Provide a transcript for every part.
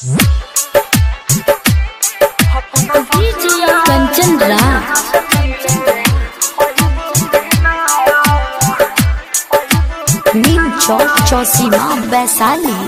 कंचन राज नीम चौक चौसीमा वैशाली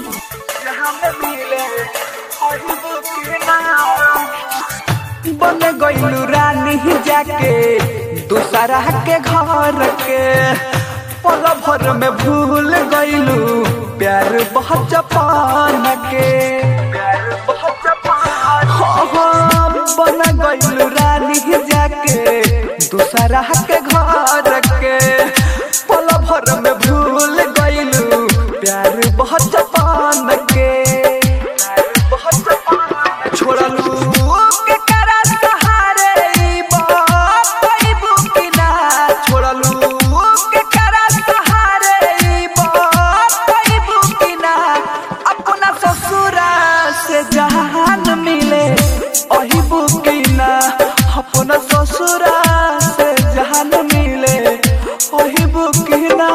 बन गईलू रानी जाके दूसरा के घर के पल भर में भूल गईलू प्यार बहुत जपान के प्यार बहुत जपान हाँ, बन गईलू रानी जाके दूसरा के घर के पल भर में भूल गईलू प्यार बहुत जपान के प्यार बहुत जपान छोड़लू के करा सहारे ई बात कइबू कि ना छोड़लू के करा सहारे ई बात कइबू कि ना अपना ससुरा से जहान मिले अहिबू कि ना अपना ससुरा से जहान मिले अहिबू कि ना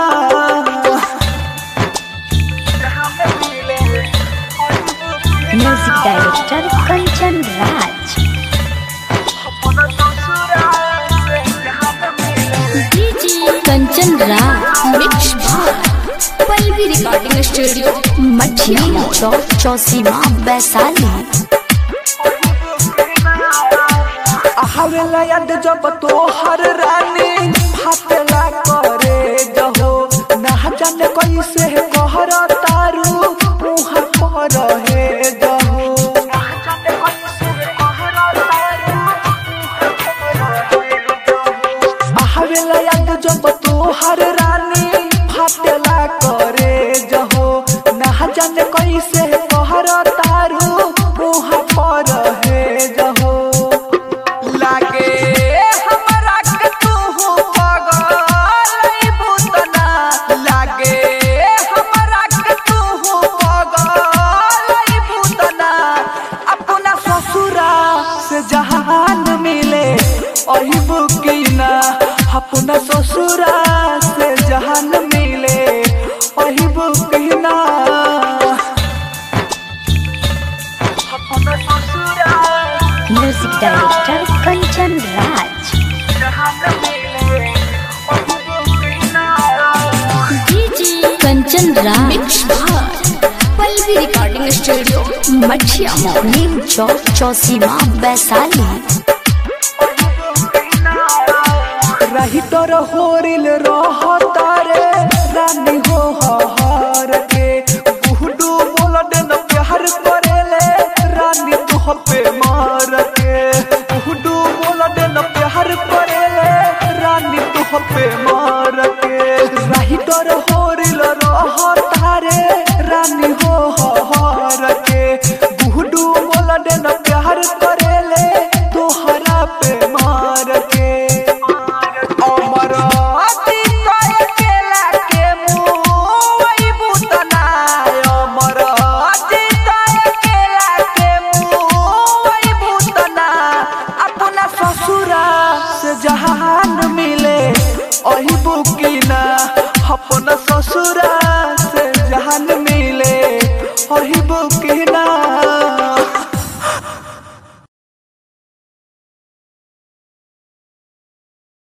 जहान मिले अहिबू कि ना म्यूजिक डायरेक्टर कंचन राज अपना ससुरा से जहान मिले Kanchan Raj mix Pallavi recording studio Mathiya चौक चौसीमा वैशाली हवेला याद जब तोहर रानी फाटेला करे जहो ना जाने कैसे कहर तारू मुहर पर हे जहो हवेला याद जब तोहर रानी फाटेला करे जहो ना जाने कैसे कहर तारू मुहर पर हे जहो लागे हमरा के तू पगल बुतना लागे हमरा के तू पगल बुतना अपना ससुरा से जहान मिले अही बुकिना अपना ससुरा से जहान मिले अही बुकिना अपना ससुरा music director Kanchan Raj Kanchan Raj Pallavi recording studio Mathiya नीम चौक चौसीमा वैशाली रही तोर होरिल रह तारे रानी हो हर के बुहडू बोल देन प्यार करेले रानी तुह पे मार के बुहडू बोल देन प्यार करेले रानी तुह पे मार के रही तोर होरिल रह तारे रानी हो हर के बुहडू बोल देन प्यार करेले तोहरा पे मार के अमर अतिशय केला के मुँह बुतना अमर अतिशय केला के मुँह बुतना अपना ससुरा से जहान मिले अही बुकिना